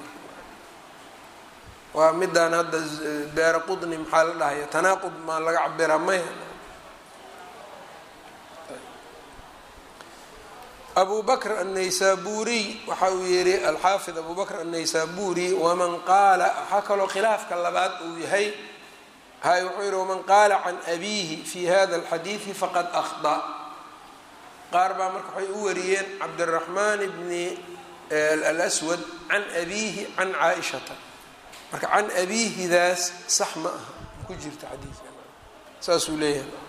waa midaan hadda beera qudni maxaa la dhahaya tanaaqud maa laga cabiraa maya abu bakr annaysaburiy waxa uu yihi alxaafid abu bakr annaysaburi waman qaala waxaa kaloo khilaafka labaad uu yahay hay wuxuu yihi waman qaala can abiihi fi hada alxadiidi faqad akhda qaar baa marka waxay u wariyeen cabdiraxmaan bni alswad can abiihi can caaishata marka can abiihidaas sax ma aha ku jirta xadiidka saasuu leeyahay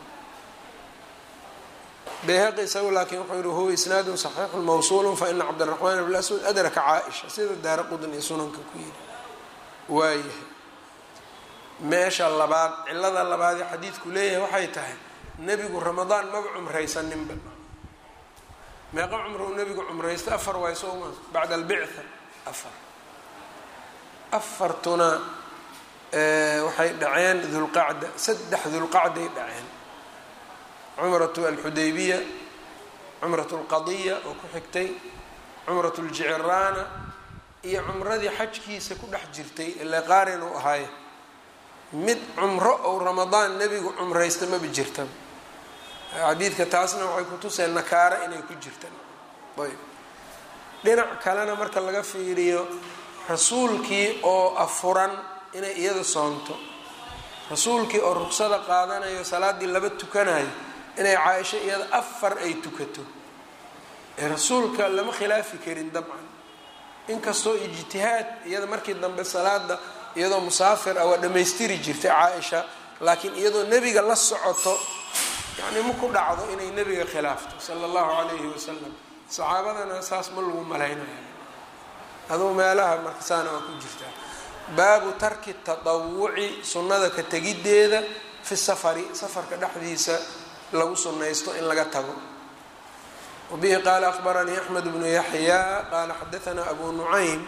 bayhaqi isagu laakiin wuxuu yihi huwa isnaadun saxiixun mawsuulu faina cabdiraxmaan bn aswad adraka caaisha sida daara qudn iyo sunanka ku yidhi waayahay meesha labaad cilada labaadee xadiidku leeyahay waxay tahay nebigu ramadaan maba cumraysaninba meeqa cumro uu nebigu cumraysta afar waay sooma bacda albictha afar afartuna waxay dhaceen dulqacda saddex dulqacday dhaceen cumratu alxudaybiya cumrat lqadiya oo ku xigtay cumrat ljiciraana iyo cumradii xajkiisa ku dhex jirtay ile qaarin uu ahaaye mid cumro ou ramadaan nebigu cumraysta maba jirtaba xadiidka taasna waxay kutuseen nakaaro inay ku jirtaan ayb dhinac kalena marka laga fiiriyo rasuulkii oo afuran inay iyada soonto rasuulkii oo ruqsada qaadanayo salaaddii laba tukanayo inay caaisho iyada afar ay tukato ee rasuulka lama khilaafi karin dabcan inkastoo ijtihaad iyada markii dambe salaada iyadoo musaafir ah waa dhammaystiri jirtay caaisha laakiin iyadoo nebiga la socoto yacni ma ku dhacdo inay nebiga khilaafto sala allahu calayhi wasalam saxaabadana saas ma lagu malaynaya aduu meelaha marka saana waa ku jirtaa baabu tarki tatawuci sunnada ka tegiddeeda fi safari safarka dhexdiisa lagu sunnaysto in laga tago wabihi qaala akhbaranii axmed bnu yaxyaa qaala xadaanaa abu nucaym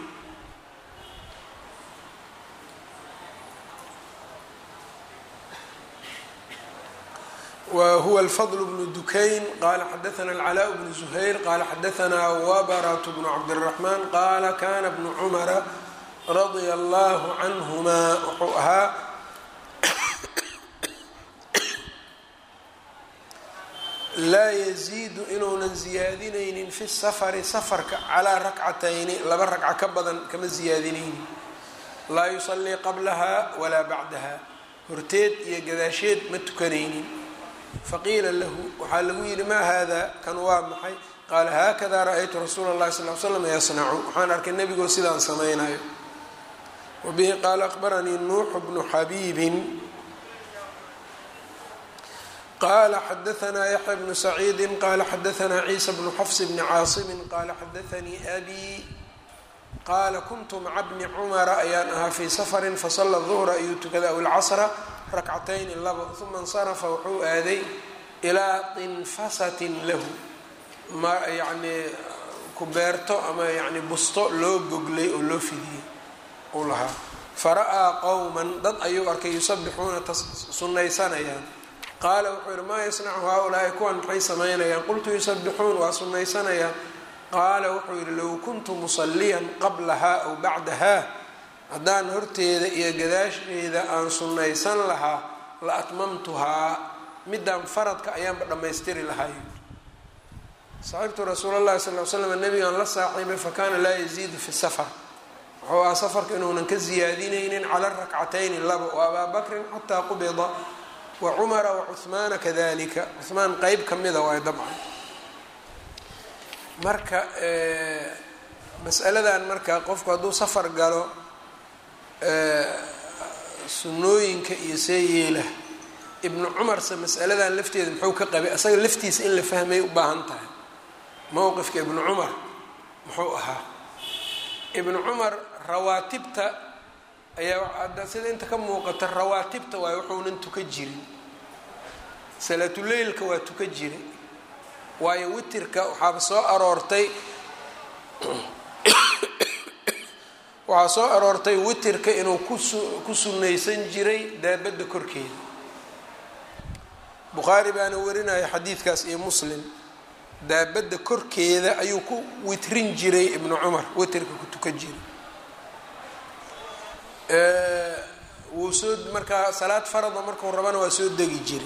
whuwa الfضل بن dukayn qala xadaثna الcلاء بن زhayr qala xadaثna wbrat بن cabdالرحman qala kana بن cmra radيa الlah canهma wuxuu ahaa laa yziidu inuunan ziyaadinaynin fi الsfri sfarka calىa rakcatayni laba ragca ka badan kama ziyaadinaynin laa yuصlii qablaha walaa bacdaha horteed iyo gadaasheed ma tukanaynin faqiila lahu waxaa lagu yidhi maa hada kan waa maxay qaala haakada ra-aytu rasuula اllahi sal l slam yasnacu waxaan arkay nebigoo sidaan samaynayo wabihi qaala akhbaranii nuuxu bnu xabiibin qala xadaanaa yaxya bnu saciidi qala xadaanaa ciisa bnu xafs bni caasimin qala xadaanii abi qaala kuntu maca bni cumara ayaan ahaa fii safarin fasala duhra ayuu tukaday aw ilcasra rakcatayni labo uma insarafa wuxuu aaday ilaa tinfasatin lahu ma yacnii kubeerto ama yani busto loo goglay oo loo fidiyey uu lahaa fara-aa qowman dad ayuu arkay yusabixuuna sunnaysanayaan qaala wuxuu yihi maa yasnacu haa-ulaa'i kuwan maxay samaynayaan qultu yusabixuun waa sunnaysanayaan qaala wuxuu yihi low kuntu musalliyan qablaha aw bacdaha haddaan horteeda iyo gadaasheeda aan sunnaysan lahaa la atmamtuhaa midaan faradka ayaanba dhammaystiri lahay saxibtu rasuul llahi sal l slam nabigaan la saaxiibay fakana laa yaziidu fi safar wuxuu aha safarka inuunan ka ziyaadinaynin cala rakcatayni laba wa abaa bakrin xataa qubida wa cumara wa cuhmaana kadalika cuhmaan qeyb ka mida waay dabcan marka masaladan marka qofku hadduu safar galo sunnooyinka iyo see yeela ibnu cumarse masaladan lafteeda muxuu ka qabay asaga laftiisa in la fahmay u baahan tahay mowqifka ibnu cumar muxuu ahaa ibnu cumar rawaatibta ayaa hadda sida inta ka muuqata rawaatibta waayo wuxuunan tuka jirin salaatuleylka waa tuka jiray waayo witirka waxaaba soo aroortay waxaa soo aroortay witirka inuu kusu ku sunnaysan jiray daabadda korkeeda bukhaari baana warinaya xadiidkaas iyo muslim daabadda korkeeda ayuu ku witrin jiray ibnu cumar witirka ku tukan jiray wuu soo markaa salaad farada markuu rabana waa soo degi jiray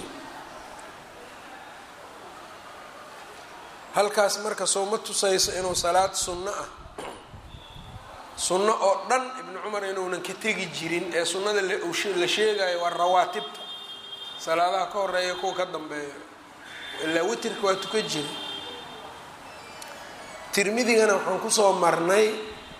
halkaas marka soo ma tusayso inuu salaad sunno ah sunno oo dhan ibnu cumar inuunan ka tegi jirin ee sunnada la sheegayo waa rawaatibta salaadaha ka horeeya kuwa ka dambeeya ilaa witirka waa tukan jira tirmidigana waxaan kusoo marnay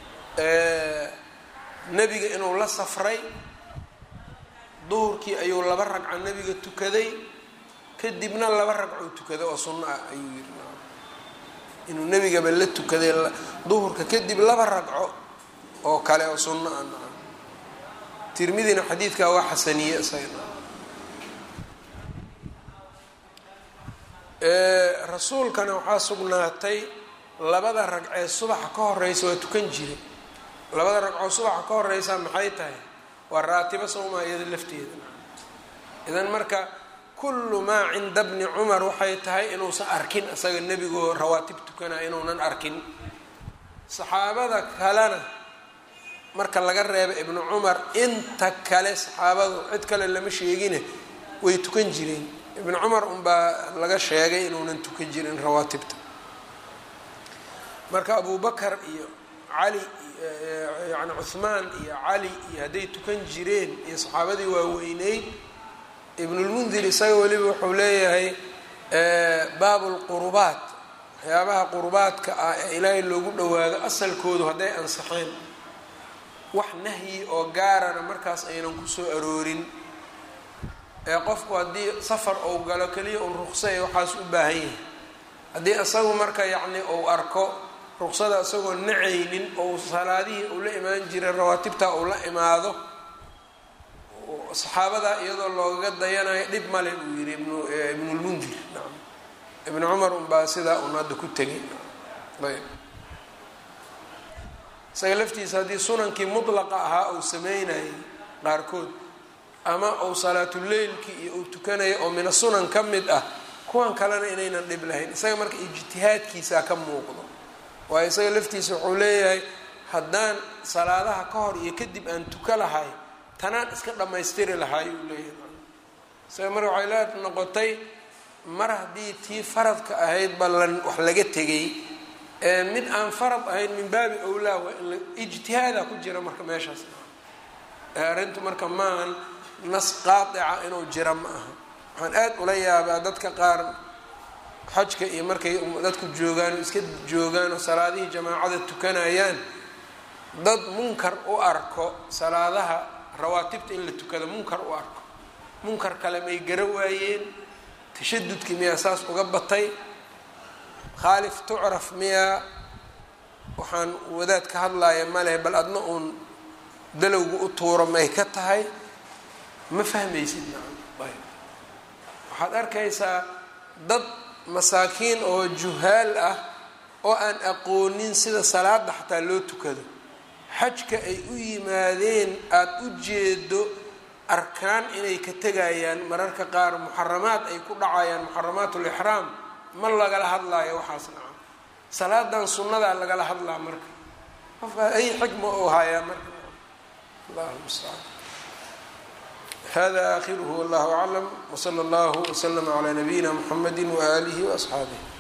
nebiga inuu la safray duhurkii ayuu laba ragco nebiga tukaday kadibna laba ragcou tukaday oo sunno ah ayuu yiri inuu nebigaba la tukaday duhurka kadib laba ragco oo kale oo sunno ah naam tirmidina xadiidkaa waa xasaniye isagana rasuulkana waxaa sugnaatay labada ragcee subaxa ka horeysa waa tukan jiray labada ragcoo subaxa ka horeysa maxay tahay waa raatibo sawmaa iyada lafteeda idan marka kullu maa cinda bni cumar waxay tahay inuusan arkin isaga nebigoo rawaatib tukanaya inuunan arkin saxaabada kalena marka laga reeba ibnu cumar inta kale saxaabadu cid kale lama sheegine way tukan jireen ibnu cumar unbaa laga sheegay inuunan tukan jirin rawaatibta marka abu bakar iyo cali yani cuhmaan iyo cali iyo hadday tukan jireen iyo saxaabadii waaweyneyd ibnulmundir isaga weliba wuxuu leeyahay baabu lqurubaat waxyaabaha qurubaadka ah ee ilaahay loogu dhawaado asalkoodu hadday ansaxeen wax nahyi oo gaarana markaas aynan kusoo aroorin ee qofku haddii safar ou galo keliya un ruqsa ee waxaas u baahan yahay haddii isagu marka yacni uu arko ruqsada isagoo nacaynin ou salaadihii uu la imaan jiray rawaatibta uu la imaado saxaabada iyadoo loogaga dayanayo dhib male buu yihi ibnulmundir nacam ibnu cumar unbaa sidaa un hadda ku tegay ayb isaga laftiisa haddii sunankii mutlaqa ahaa uu sameynayay qaarkood ama uu salaatuleylkii iyo uu tukanayo oo mina sunan ka mid ah kuwan kalena inaynan dhib lahayn isaga marka ijtihaadkiisaa ka muuqdo waayo isaga laftiisa wuxuu leeyahay haddaan salaadaha ka hor iyo kadib aan tuka lahay tanaan iska dhammaystiri lahaay uu leeyahay isaga marka waxay la noqotay mar haddii tii faradka ahayd ba la wax laga tegay ee mid aan farad ahayn min baabi owlaa waa in ijtihaada ku jira marka meeshaas arrintu marka maahan nas qaatica inuu jira ma aha waxaan aad ula yaabaa dadka qaar xajka iyo markay dadku joogaan oo iska joogaan oo salaadihii jamaacada tukanayaan dad munkar u arko salaadaha rawaatibta in la tukado munkar u arko munkar kale may gara waayeen tashadudkii miyaa saas uga batay khaalif tucraf miyaa waxaan wadaad ka hadlaaya maleh bal adna uun dalowga u tuuro may ka tahay ma fahmaysid nacam ayb waxaad arkaysaa dad masaakiin oo juhaal ah oo aan aqoonin sida salaada xataa loo tukado xajka ay u yimaadeen aada u jeedo arkaan inay ka tegayaan mararka qaar muxaramaad ay ku dhacayaan muxaramaat lixraam ma lagala hadlaayo waxaas nacam salaadan sunnadaa lagala hadlaa marka qofka ay xikma u hayaa marka allahu mustacaan hada akhiruhu wallahu aclam wsala allahu wslama calaa nabiyina mxamedi waaalihi waasxaabih